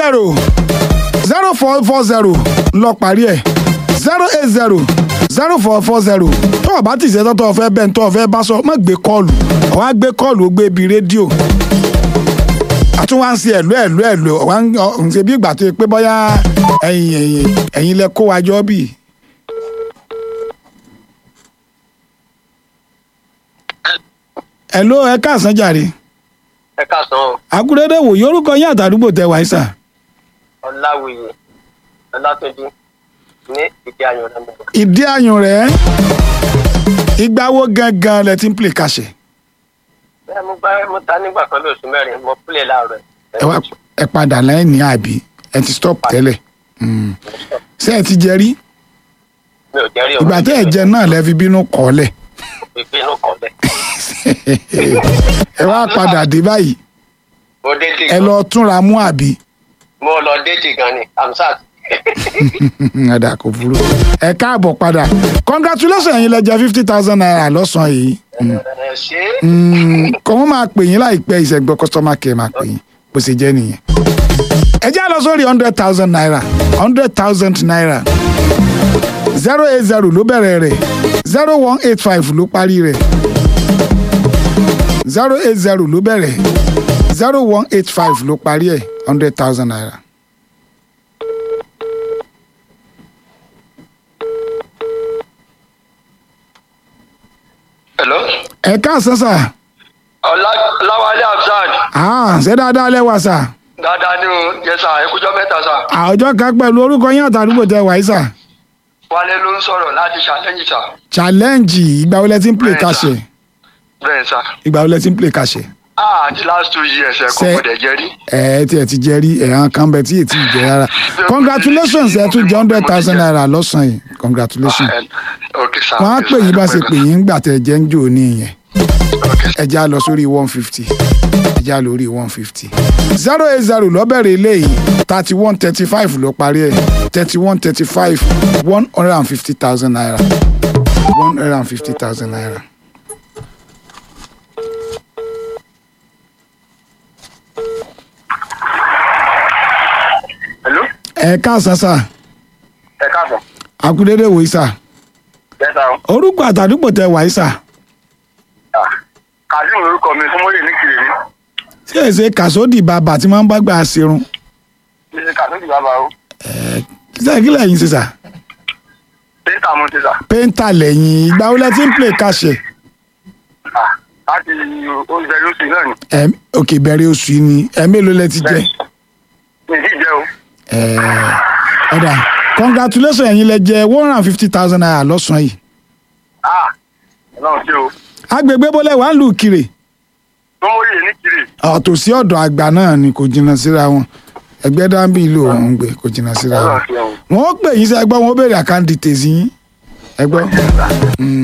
zero zero four four zero lọ parí ẹ̀ zero eight zero zero four four zero tó o bá ti ṣe tọ́tọ́ ọ̀fẹ́ bẹ́ẹ̀ tó ọ̀fẹ́ bá sọ má gbé kọ́ọ̀lù ọ̀wá gbé kọ́ọ̀lù ó gbé ibi rédíò àtún wá ń ṣe ẹ̀lú ẹ̀lú ẹ̀lú ọ̀wá ń ṣe bí ìgbà tó yẹ pé bóyá ẹ̀yin ẹ̀yin ẹ̀yin lẹ kó wa jọ bì. ẹ̀ló ẹ káàsán jàre ẹ káàsán o àkúrẹ́dẹ́ wò yorùkọ yín àtàdúgbò tẹ wáyé sà ọláwìyí ọlátúnjí ní ìdí ayọ̀ náà mo bọ̀. ìdí ayùn rẹ̀ ìgbà wo gangan lẹ ti ń play kàṣẹ bẹ́ẹ̀ mo gbá mo ta nígbà kan lóṣù mẹ́rin mo pílẹ̀ láàárọ̀ ẹ wá ẹ padà lẹ́yìn ní àbí ẹ ti stop tẹ́lẹ̀ Mm. ṣé ẹ ti jẹ rí mi ò jẹ́rí ìgbà tẹ́ ẹ jẹ náà lẹ fi bínú kọ́lẹ̀ ìpinnu kan bẹ́ẹ̀. ẹ wá padà dé báyìí mo déjì ẹ gan lọ túnra mú àbí mo lọ déjì gan ni amsat ẹ̀dà kò burú ẹ káàbọ̀ padà congratulations ẹ̀yin lẹ jẹ fifty thousand naira lọ́sàn-án yìí Mm. ẹ ṣe Mm, kò wọ́n máa pè yín láìpẹ́ ìṣẹ́gbọ́ customer care máa pè yín bó ṣe jẹ́ nìyẹn. ẹ já lọ sórí hundred thousand naira hundred thousand naira zero eight zero ló bẹ̀rẹ̀ rẹ̀ zero one eight five ló parí rẹ̀ zero eight zero ló bẹ̀rẹ̀ zero one eight five ló parí ẹ̀ hundred thousand naira. hello ẹ káàsán sà ọláwálé amsat Ah, ṣé dáadáa lẹ́wà sà dáadáa ni o yẹ sà ẹkújọ mẹ́ta sà àwùjọ kan pẹ̀lú orúkọ yín àtàdúgbò tẹ wáyé sà wálé ló ń sọ̀rọ̀ láti ṣàlẹ́yìn sà challenge ìgbà wo lẹ ti ń play Bẹ́ẹ̀ sà. kàṣẹ bẹ́ẹ̀ sà ìgbà wo lẹ ti ń play kàṣẹ. ah the last two years ẹ kò Ṣe- gbọdọ̀ jẹ́ rí ẹ tí ẹ ti jẹ rí ẹ̀hán kan bẹ tí ètí jẹ rárá congratulations ẹ tún jẹ hundred thousand naira lọ́sàn-án yìí congratulations ok sà wọ́n á pè yín bá ṣe pè yín gbà tẹ̀ jẹ́ ń jò ní ìyẹn ok ẹ já lọ sórí one fifty ẹ já lórí one fifty zero eight zero lọ́bẹ̀rẹ̀ eléyìí thirty one thirty five ló parí ẹ̀ thirty one thirty five one hundred and fifty thousand naira one hundred and fifty thousand naira. hello ẹ káàsán sà ẹ káàbọ̀ akúndéédé wòye sà bẹ́ẹ̀ sà o. orúkọ àtàdúgbò tẹ wàyí sà. kazeem lorúkọ mi fún mọ́lẹ̀ ní kiri mi ṣé èsè kàsódì bàbà tí wọ́n bá gbà ṣerun mi ní kazeem bàbá o ṣé kí lẹ́yìn ṣe sà péńtà mo ti sà péńtà lẹ́yìn ìgbà wo lẹ ti ń play kàṣẹ Ah, láti oúnjẹ lóṣù náà ni ẹ òkè bẹ̀rẹ̀ oṣù yìí ni ẹ mélòó lẹ ti jẹ mi ì jẹ́ o ẹ ọ̀dà congratulations ẹ̀yin lẹ jẹ one hundred and fifty thousand naira lọ́sàn-án yìí ah ọlọ́run ṣe o agbègbè bọ́lẹ̀ wà ń lù kiri tó mọ́lẹ̀ ní kiri ọ̀tòsí ọ̀dọ̀ àgbà náà ni kò jìnnà síra wọn ẹgbẹ́ dáńbì ìlú òun gbé kò jìnnà síra wọn ọlọ́run ṣe o. wọn ó pè yín sí ẹgbọ́n wọn ó béèrè àkáǹdì tèzí yín ẹgbọ́n.